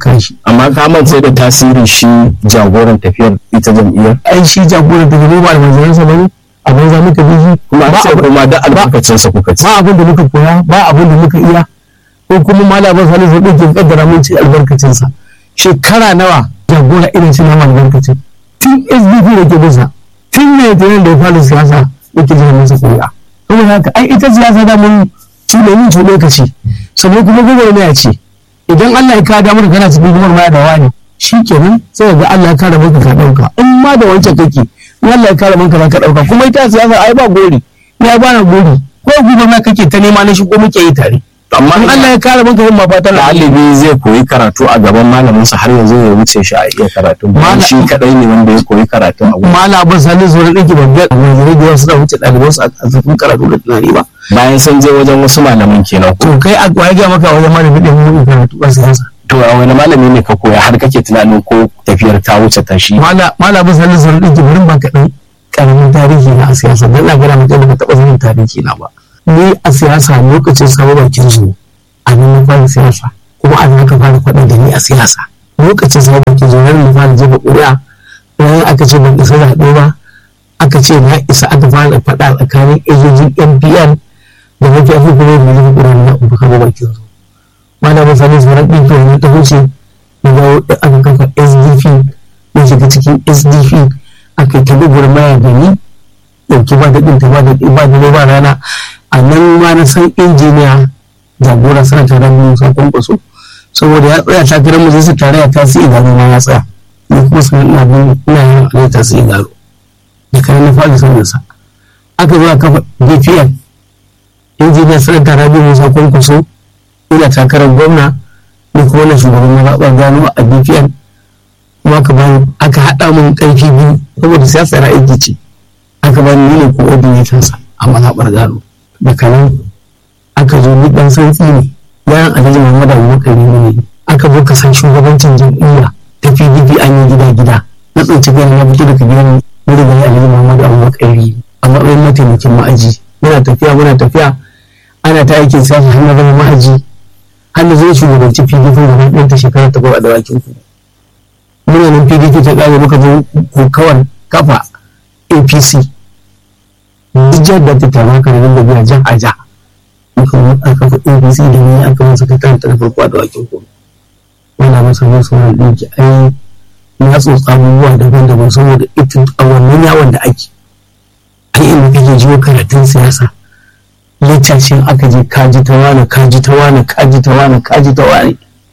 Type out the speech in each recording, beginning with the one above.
kan shi amma ka mance da tasirin shi jagoran tafiyar ita jam'iyyar ai shi jagoran da ne ba da manzansa bane a banza muka bi shi kuma ba sai abin kuma da albarkacin sa kuka ci ba abin da muka koya ba abin da muka iya ko kuma malamin salisu ɗin ke kaddara mun ci albarkacinsa shekara nawa jagora irin shi na albarkacin tun sdp da ke bisa tun ne da da ya fara siyasa yake jiran masa kuri'a saboda haka ai ita siyasa da mun cuɗe min cuɗe ka ce sannan kuma gwagwarmaya ce idan Allah ya kawo damar kana cikin gwagwarmaya da wani shi kenan sai ga Allah ya kare maka ka ɗauka in ma da wancan kake in Allah ya kare maka za ka ɗauka kuma ita siyasa ai ba gori ya ba na gori ko gwagwarmaya kake ta nema na shi ko muke yi tare amma in Allah ya kare maka yin ma fatan ɗalibi zai koyi karatu a gaban malamin sa har yanzu ya wuce shi a iya karatu bayan Mala- shi kadai ne wanda ya koyi karatu a gurin mala ban sani zuwa ɗinki ban ga wani rage wasu da wuce ɗaliban su a cikin karatu da tunani ba bayan sun je wajen wasu malaman kenan ko to kai a kwaye ga maka wajen malamin ɗin mun karatu ba siyasa to a wani malami ne ka koya har kake tunanin ko tafiyar ta wuce ta shi mala mala ban sani zuwa ɗinki bari ba kaɗan ƙaramin tarihi na a siyasa dan na gana mutum da ba taɓa sanin tarihi na ba ni a siyasa lokacin sabon bakin zuwa a nan na fara siyasa kuma a nan aka fara faɗin da ni a siyasa lokacin sabon bakin zuwa nan na fara jefa ƙuri'a bayan aka ce ban isa zaɓe ba aka ce na isa aka fara faɗa tsakanin ejojin npn da mafi afi kuma da mafi ƙuri'a na ubu kama bakin zuwa mana ba sani sauran ɗinki wani ta wuce na dawo da aka kafa sdp na shiga cikin sdp aka yi ta gwagwarmaya da ni ɗauki ba da ɗinta ba da ba da ba rana a nan ma na san injiniya jagora sana tare da musa kwankwaso saboda ya tsaya takarar mu zai tare ya tasiri gano ma ya tsaya ni kuma sun ina bin ina yin alai tasiri gano da kayan na fara sanin sa aka zo a kafa dpn injiniya sana tare da musa kwankwaso ina takarar gwamna ni kuma na shugaban mazaɓar gano a dpn kuma aka bani aka haɗa mun ƙarfi biyu saboda siyasa na aiki ce aka bani ni ne coordinator sa a mazaɓar gano da kanan aka zo ni ɗan santsi ne bayan alhaji muhammadu abubakar ne ne aka zo ka san shugabancin jam'iyya ta pdp an yi gida gida na tsinci gani na fito daga gidan wuri gani alhaji muhammadu abubakar ne a matsayin mataimakin ma'aji muna tafiya muna tafiya ana ta aikin siyasa har na zama ma'aji har na zai shugabanci pdp da na ɗanta shekara ta a dawakin ku muna nan pdp ta ƙare muka zo kokawar kafa apc duk jihar da ta taru ka da biya jan a ja muka zo aka kafa apc da ni aka masa kai kanta na farko a dawakin ku wanda masa masu wani ɗinki ai na tsotsa abubuwa daban-daban saboda ita a wannan yawon da ake ai inda kake jiwo karatun siyasa littafin aka je kaji ta wani kaji ta wani kaji ta wani kaji ta wani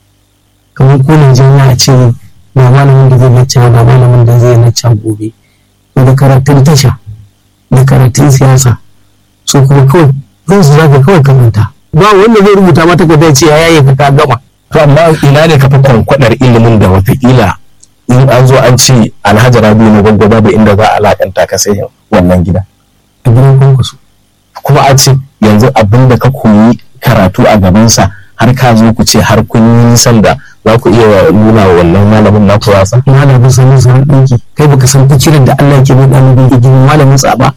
kamar ko Najeriya a ce ba malamin da zai lacca ba malamin da zai lacca gobe da karatun tasha da karatun siyasa su kuma kawai zan su zaka kawai kamanta ba wanda zai rubuta mata ka ce ya yaye ka ka gama to amma ina ne ka fi kwankwadar ilimin da watakila in an zo an ce alhaji rabi na gwaggwaba da inda za a alakanta ka sai wannan gida a gidan kwankwaso kuma a ce yanzu abin da ka koyi karatu a gabansa har ka zo ku ce har kun yi nisan da za ku iya nuna wa wannan malamin na wasa malamin sanin sanin ɗinki kai baka san fikirin da Allah ke bai ɗalibin ke gini malamin tsaba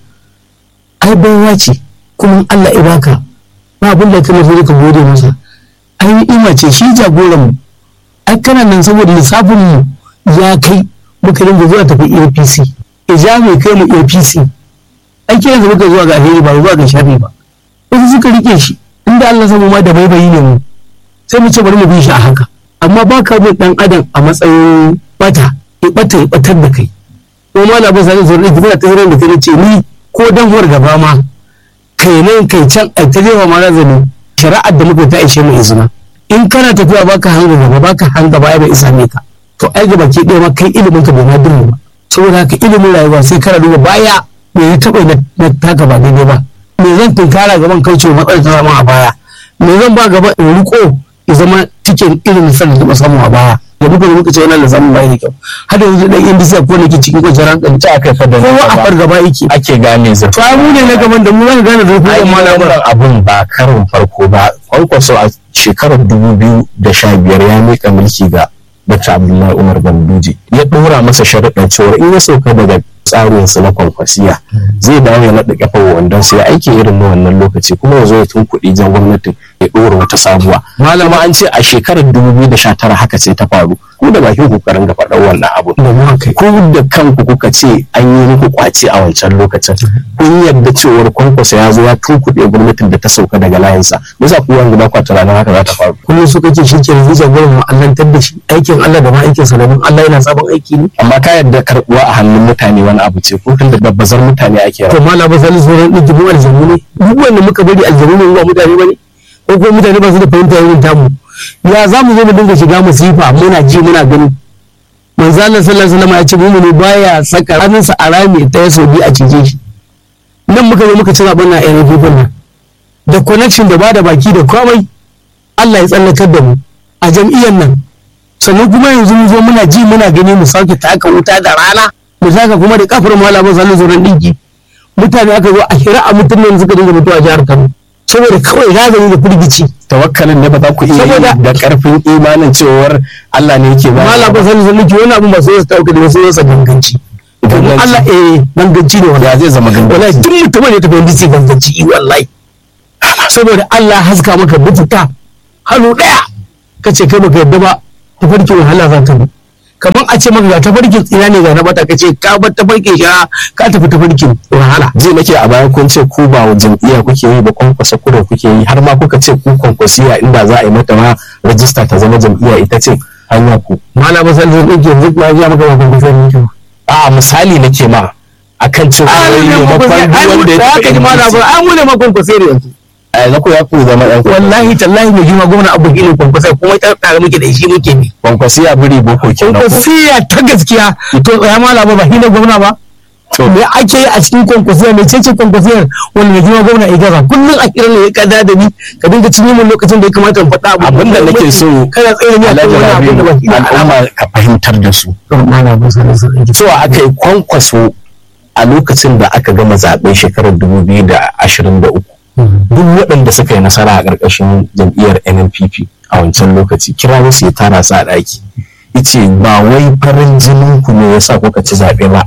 ai baiwa ce kuma Allah ya baka ba abin da kana so ka gode masa ai ni'ima ce shi jagoran mu ai kana nan saboda lissafin mu ya kai muka dinga zuwa tafi APC ija mai kai mu APC ai kiran muka zuwa ga alheri ba zuwa ga sharri ba wasu suka rike shi inda Allah samu ma da baibayi ne mu sai mu ce bari mu bi shi a haka amma ba ka bin dan adam a matsayin bata ya bata ya batar da kai ko ma na ba sa zuwa da kuma ta hirar da kai ce ni ko dan huwar gaba ma kai nan kai can a ta jefa ma razani shari'ar da muka ta ishe mu izina in kana tafiya baka hanga gaba baka hanga baya bai isa ne ka to ai gaba ke ɗaya ma kai ilimin ka bai ma dirma ba saboda haka ilimin rayuwa sai kana duba baya me ya taɓa na taka ba daidai ba me zan tunkara gaban kaucewa matsalar ta zama a baya me zan ba gaba in riko ya zama cikin irin misalin da samu a baya da muka zo muka ce wannan da samun bai da kyau har yanzu dan yan bisiya ko nake cikin kwanciyar hankali ta aka fa da kowa a fargaba yake ake gane zai to ai mu ne na gaban da mu zan gane da ai kuma malamin wannan abun ba karin farko ba kwankwaso a shekarar dubu biyu da sha biyar ya mika mulki ga Dr. Abdullahi Umar Ganduje ya ɗora masa sharaɗin cewa in ya sauka daga tsarin su na kwankwasiya zai dawo ya naɗa kafa wandon sai aiki irin na wannan lokaci kuma ya zo ya tun kuɗi jan gwamnatin ya ɗora wata sabuwa malama an ce a shekarar 2019 haka ce ta faru ku da bakin kokarin ga faɗar wannan abu da mu kai ku da kanku kuka ce an yi muku kwace a wancan lokacin kun yarda cewar kwankwasa ya zo ya tunkuɗe gwamnatin da ta sauka daga layinsa bisa ku wanda ba kwa tunanin haka za ta faru kullum su kake shi ke zuciya gurin mu allantar da shi aikin Allah da ma aikin sa domin Allah yana sabon aiki ne amma ka yarda karɓuwa a hannun mutane wani abu ce ko tunda babbazar mutane ake to rawa mala ba zan zo ran ɗin aljamu ne duk wanda muka bari aljamu ne ba mutane bane ko kuma mutane ba su da fahimta irin tamu ya za mu zo mu dinga shiga musifa muna ji muna gani manzo Allah sallallahu alaihi wasallam ya ce mu ne baya saka hannunsa a rami ta yaso bi a cije shi nan muka zo muka ci zaben na NPP nan da connection da bada baki da komai Allah ya tsallakar da mu a jam'iyyar nan sannan kuma yanzu mu zo muna ji muna gani mu sauke taka wuta da rana mu saka kuma da kafar malamin sallallahu alaihi wasallam dinki mutane aka zo a hira a mutum ne suka dinga mutuwa a jihar Kano saboda kawai razani da firgici tawakkalin ne ba za ku iya yi Saboda- da karfin imanin cewar Allah ne yake ba malamin sallallahu alaihi wasallam wani abin ba sai ya tauka da sai ya ganganci domin Ganganci. Allah eh ganganci ne ya wallahi zai zama gangan wallahi duk mutumin da ya tafi wanda sai ganganci i wallahi saboda Allah haska maka bututa hannu daya kace kai baka yadda ba tafarkin wahala za ka bi kamar a ce maka ga tafarkin tsina ne ga na bata kace ka bar tafarkin shara ka tafi tafarkin wahala ji nake a baya kun ce ku ba wa jam'iyya kuke yi ba kwankwasa kuren kuke yi har ma kuka ce ku kwankwasiya inda za a yi mata ma rajista ta zama jam'iyya ita ce hanya ku malamin sallallahu alaihi wasallam yanzu ma ya maka ba ban kusa ne a misali nake ma akan cewa wai maimakon duk wanda ya tafi ji mana ba an mune makon kwasai yanzu a yanzu ku ya ku zama yan wallahi tallahi mai jima gwamna abu gilin kwankwasai kuma ta tare muke da shi muke ne kwankwasiya biri boko kenan ko kwankwasiya ta gaskiya to tsaya malama ba shi ne gwamna ba to me ake yi a cikin kwankwasiyar mai cece kwankwasiyar wanda mai jima gwamna ya gaza kullum a kiran ne ya kada da ni ka dinga cinye min lokacin da ya kamata in faɗa abu abinda nake so kana tsaye ne a kan alhaji wani abin da ba shi rabiu ne al'amari al'umma ka fahimtar da su malamin sallallahu alaihi cewa aka yi kwankwaso a lokacin da aka gama zaɓen shekarar 2023 duk waɗanda suka yi nasara a ƙarƙashin jam'iyyar NNPP a wancan lokaci kira wasu ya tara su a ɗaki ice ba wai farin jinin ku ne yasa kuka ci zaɓe ba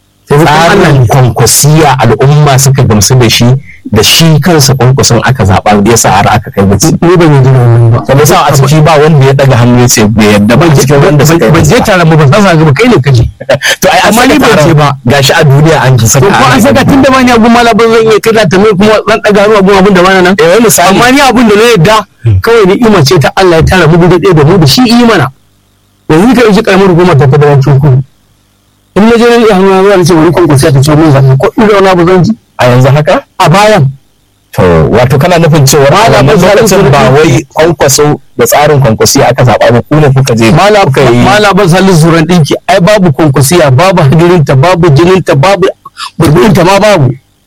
tsarin kwankwasiya al'umma suka gamsu da shi da shi kansa kwankwason aka zaɓa yasa har aka kai gaci ni ban yi jina wannan ba sannan sa a ciki ba wanda ya ɗaga hannu ya ce bai yadda ba cikin wanda suka yi ban je nasara. tare ba ba sa ga kai ne kaje to ai amma ni ban ce ba. gashi a duniya an ji saka to ko an saka tun da ma ni abun malamin zan iya kada ta mai kuma zan daga hannu abun abun da bana nan eh wani misali amma ni abun da na yadda kawai ni ima ce ta Allah ya tara mu gudu ɗaya da mu da shi yi mana yanzu ka yi karamar hukumar ta fadarancin kudu in na je na iya hannu zuwa na ce wani kwankwasi ta ce mun zaɓe ko in zauna ba zan ji a yanzu haka a bayan to wato kana nufin cewa a Malam wannan Salisu lokacin ba Rufi. wai kwankwaso da tsarin kwankwasi aka zaɓa ba ku ne kuka je kuka yi malaban salisu zuran ɗinki ai babu kwankwasiya babu hadirinta babu jininta babu burburinta ma babu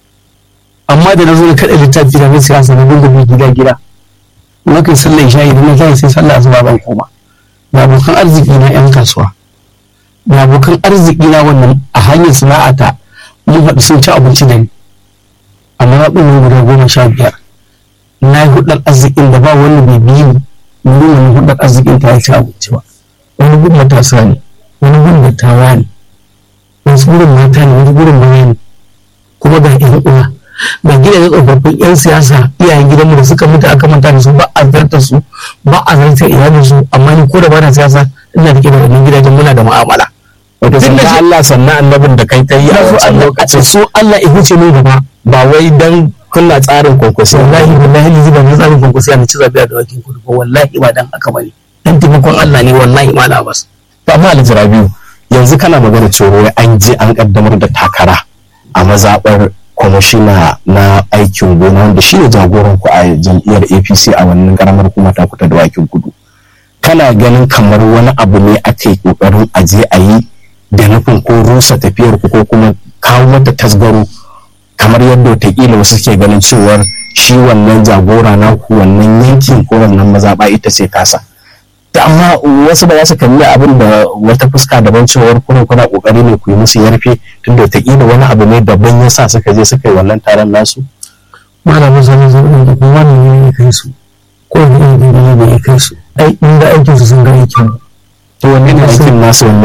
amma da na zo na kaɗa littafi da na siyasa na dinga bi gida gida na kai sallar shayi da na tashi sai sallah asuba ban koma da abokan arziki na yan kasuwa da abokan arziki na wannan a hanyar sana'ata mun haɗu sun ci abinci da ni amma na ɗin guda goma sha biyar na yi hudar arzikin da ba wanda bai biyu ni wurin wani hudar arzikin ta ya ci abinci ba wani gun matasa ne wani gun dattawa ne wasu gurin mata ne wani gurin baya ne kuma ga yan uwa ga gidajen tsofaffin yan siyasa iyayen gidanmu da suka mutu aka manta da su ba a zartar su ba a zartar iyalin su amma ni ko da ba na siyasa ina da da wannan gidajen muna da mu'amala wato Duk da sannan shi- Allah sannan annabin da kai ta yi a ina so wancan Allah a lokacin so Allah ya huce min gaba ba wai dan kunna tsarin kwankwasi wallahi wallahi ni zuba na tsarin kwankwasi a ci zabi a dawakin kudu ba wallahi ba dan haka bane dan taimakon Allah ne wallahi ma na bas to amma Alhaji Rabiu yanzu kana magana cewa wai an je an kaddamar da takara a mazaɓar kwamishina na aikin gona wanda shi ne jagoran ku a jam'iyyar APC a wannan karamar kuma ta kuta da wakin kudu kana ganin kamar wani abu ne aka yi kokarin a je a yi da nufin ko rusa tafiyar ku ko kuma kawo mata tasgaro kamar yadda wataƙila wasu suke ganin cewar shi wannan jagora na ku wannan yankin ko wannan mazaɓa ita ce kasa ta amma wasu ba za su kalli abin da wata fuska daban cewar kuna kuna kokari ne ku yi musu yarfe tunda wataƙila wani abu ne daban ya sa suka je suka yi wannan taron nasu malamin sanin zaɓen da kuma wani ne ya kai su ko wani irin ne da ya kai su ai inda aikinsu sun ga aikin to wanne ne aikin nasu wanne ne naku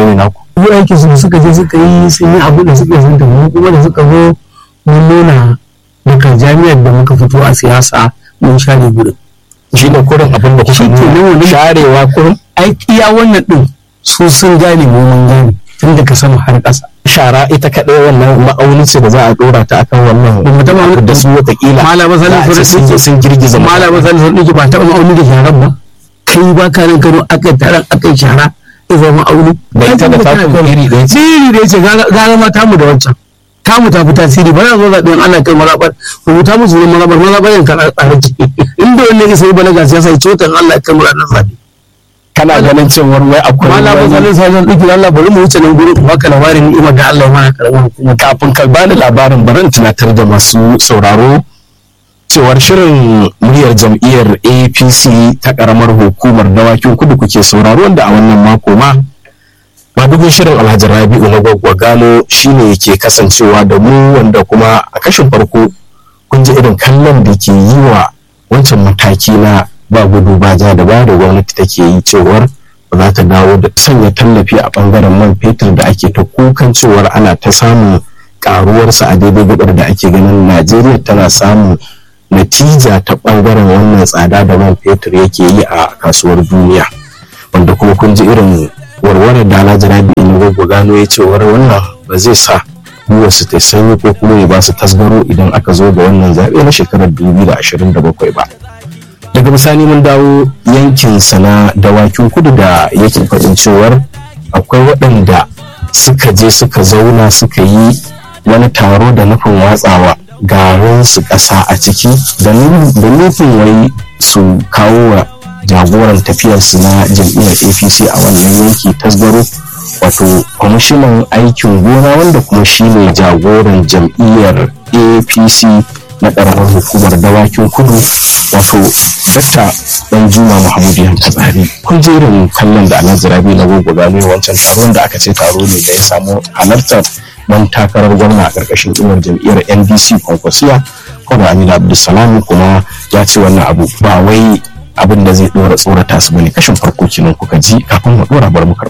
yi aikin su suka je suka yi sun yi abu da suka yi sun tafi kuma da suka zo mun nuna daga jami'ar da muka fito a siyasa mun share gurin shi ne kurin abin da kuka Shi ke nan nuna wani- sharewa kurin ai iya wannan din su sun gane mu mun gane tun daga sama har ƙasa shara ita kaɗai wannan ma'auni ce da za a ɗora ta akan wannan Ba mu taɓa wani- da su watakila Malama za a ce Salisu sun Rashidi- sun girgiza malama zan san ɗiki ba taɓa ma'auni da sharan ba kai ba ka nan kano aka yi taron aka yi shara ya zama ma'auni Da ita da Kai kuma taku kana iri ɗaya ce. iri da ya ce gara ma tamu da wancan tamu ta fi tasiri ba za zo zaɓen ana kai mazaɓar rubuta musu ne mazaɓar mazaɓar yanka a tsare ciki inda wanda ya sai balaga siyasa ya cotan Allah ya kai mu ranar zaɓe kana ganin cewar wai akwai malama wani- zan sa zan ɗiki Allah bari mu wuce nan gurin ku baka labarin ni'imar da Allah ya mana karamar hukuma kafin ka bani labarin bari in tunatar da masu sauraro cewar shirin muryar jam'iyyar apc ta karamar hukumar dawakin kudu kuke sauraro wanda a wannan mako ma madugun shirin alhaji rabi'u na gwaggwa gano shine yake kasancewa da mu wanda kuma a kashin farko kun ji irin kallon da ke yi wa wancan mataki na ba gudu ba ja da ba da gwamnati take yi cewar ba za ta dawo da sanya tallafi a bangaren man fetur da ake ta kukan cewar ana ta samun karuwarsa a daidai gabar da ake ganin najeriya tana samun natija ta bangaren wannan tsada da man fetur yake yi a kasuwar duniya wanda kuma kun ji irin warwarar da alhaji rabi in gwagwa gano ya cewar wannan ba zai sa su ta sanyi ko kuma ya ba su tasgaro idan aka zo ga wannan zaɓe na shekarar 2027 ba daga bisani mun dawo yankin sana dawakin kudu da yake faɗin cewar akwai waɗanda suka je suka zauna suka yi wani taro da nufin watsawa garin su ƙasa a ciki da nu- da nufin wai su kawo wa jagoran tafiyarsu na jam'iyyar apc a wannan yanki tasgaro wato kwamishinan aikin gona wanda kuma shine jagoran jam'iyyar apc na ƙaramar hukumar dawakin kudu wato dakta dan juma muhammadu yan tsari kun je irin kallon da alhaji rabi na gogo gano wancan taron da aka ce taro ne da ya samu halartar dan takarar gwamna a ƙarƙashin inuwar jam'iyyar ndc kwankwasiya kwada amina abdulsalam kuma ya ce wannan abu ba wai abin da zai dora tsorata su bane kashin farko kenan kuka ji kafin mu dora bar mu karɓi